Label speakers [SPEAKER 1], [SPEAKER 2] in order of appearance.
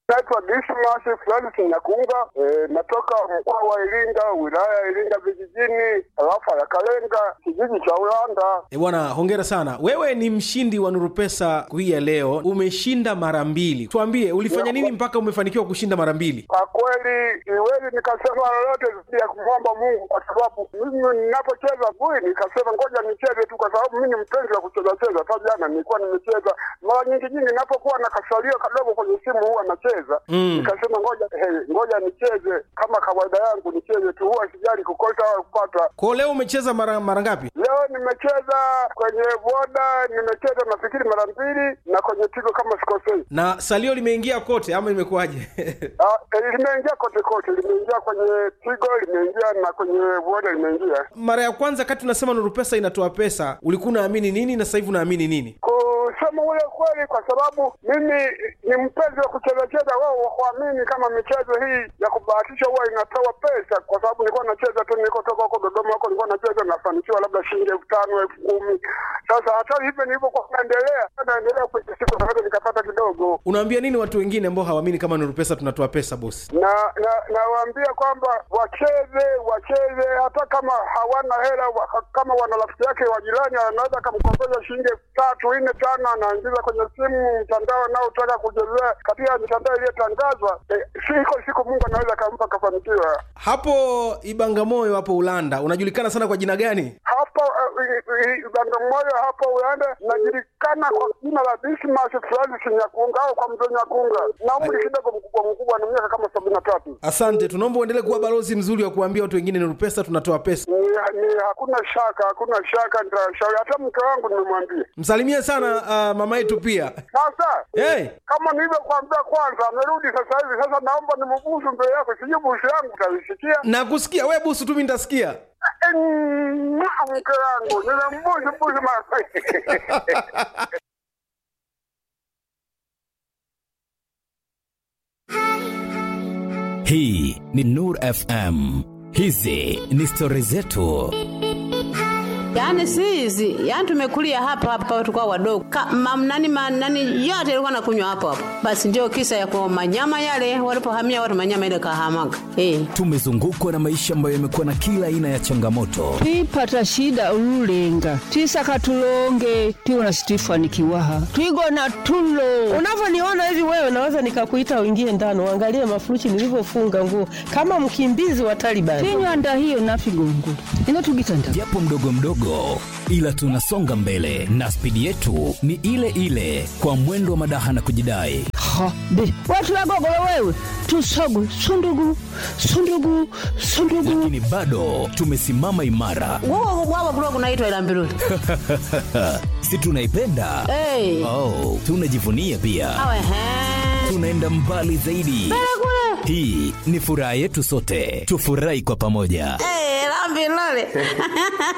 [SPEAKER 1] Naitwa Dismas Francis Nyakunga, e, natoka mkoa wa Iringa, wilaya ya Iringa vijijini, tarafa ya Kalenga, kijiji cha Ulanda.
[SPEAKER 2] E bwana, hongera sana. Wewe ni mshindi wa Nuru Pesa hii ya leo, umeshinda mara mbili. Tuambie ulifanya nini mpaka umefanikiwa kushinda mara mbili?
[SPEAKER 1] Kwa kweli siwezi nikasema lolote zaidi ya kumwomba Mungu, kwa sababu mimi ninapocheza bui, nikasema ngoja nicheze tu, kwa sababu mimi ni mpenzi wa kucheza cheza. Hata jana nilikuwa nimecheza mara nyingi nyingi, ninapokuwa na kasalio kadogo kwenye simu huwa nacheza
[SPEAKER 2] Mm.
[SPEAKER 1] nikasema ngoja hey, ngoja nicheze kama kawaida yangu, nicheze tu, huwa sijali kukosa au kupata.
[SPEAKER 2] Kwa leo umecheza mara mara ngapi?
[SPEAKER 1] Leo nimecheza kwenye boda, nimecheza nafikiri mara mbili, na kwenye tigo kama sikosei.
[SPEAKER 2] Na salio limeingia kote ama imekuwaje?
[SPEAKER 1] Ah, eh, limeingia kote kote, limeingia kwenye tigo, limeingia na kwenye boda limeingia.
[SPEAKER 2] mara ya kwanza kati unasema Nuru Pesa inatoa pesa, ulikuwa unaamini nini na sasa hivi unaamini nini?
[SPEAKER 1] Kusema ule kweli, kwa sababu mimi ni mpenzi wa kucheza cheza, wao wakuamini kama michezo hii ya kubahatisha huwa inatoa pesa, kwa sababu nilikuwa nacheza tu, nilikotoka huko Dodoma huko nilikuwa nacheza, nafanikiwa labda shilingi elfu tano elfu kumi Sasa hata hivyo nilivyokuwa naendelea naendelea kwenye siku naweza nikapata kidogo,
[SPEAKER 2] Unawaambia nini watu wengine ambao hawaamini kama Nuru Pesa tunatoa pesa bosi?
[SPEAKER 1] na na nawaambia kwamba wacheze wacheze, hata kama hawana hela wa, kama wana rafiki yake wa jirani anaweza akamkopesha shilingi elfu tatu nne tano, anaingiza kwenye simu mtandao anaotaka kuchezea katika mitandao iliyotangazwa. Eh, siko siku Mungu anaweza akampa akafanikiwa.
[SPEAKER 2] Hapo Ibangamoyo hapo Ulanda unajulikana sana kwa jina gani?
[SPEAKER 1] Hapo uh, Bagamoyo hapo Ulanda najulikana kwa jina la Dismas Francis Nyakunga au kwa mzee Nyakunga, na umri kidogo mkubwa mkubwa, ni miaka kama sabini na tatu.
[SPEAKER 2] Asante, tunaomba uendelee kuwa balozi mzuri wa kuambia watu wengine Nuru Pesa tunatoa pesa.
[SPEAKER 1] ni, ni hakuna shaka, hakuna shaka, nitashauri hata mke wangu nimemwambia.
[SPEAKER 2] Msalimie sana uh, mama yetu pia.
[SPEAKER 1] Sasa
[SPEAKER 2] Hey,
[SPEAKER 1] kama nilivyokuambia kwanza, amerudi sasa hivi. Sasa naomba nimbusu mbele yako, sijui busu yangu utaisikia.
[SPEAKER 2] nakusikia we busu tu, mimi nitasikia.
[SPEAKER 1] Eh, mwah, Mke wangu nimembusu busu mara
[SPEAKER 3] Hii ni Nur FM. Hizi ni stori zetu.
[SPEAKER 4] Yaani si hizi, yaani tumekulia hapa hapa tulikuwa wadogo. Ka, mam, nani, ma, nani yote ilikuwa nakunywa hapo hapo. Basi ndio kisa ya kwa manyama yale walipohamia watu manyama ile kahamaga. Eh.
[SPEAKER 3] Tumezungukwa na maisha ambayo yamekuwa na kila aina ya changamoto,
[SPEAKER 5] twipata shida ululenga twisaka tulonge tiwona situifanikiwaha twigona tulo
[SPEAKER 6] Unavyoniona hivi wewe, naweza nikakuita uingie ndani uangalie mafurushi nilivyofunga nguo kama mkimbizi wa Taliban.
[SPEAKER 5] tinywanda hiyo nafigongo ino tugitanda
[SPEAKER 3] japo mdogo mdogo, ila tunasonga mbele na spidi yetu ni ile ile, kwa mwendo wa madaha na kujidai.
[SPEAKER 5] ha be watu wagogolo wewe tusogwe sundugu sundugu sundugu
[SPEAKER 3] Lakini bado tumesimama imara,
[SPEAKER 4] Wao wao kulikuwa kunaitwa ila mbiruli.
[SPEAKER 3] si tunaipenda?
[SPEAKER 4] Eh.
[SPEAKER 3] Oh, tunajivunia pia,
[SPEAKER 4] Awe he.
[SPEAKER 3] tunaenda mbali zaidi. Hii ni furaha yetu sote, tufurahi kwa pamoja.
[SPEAKER 4] Eh, la mbiruli.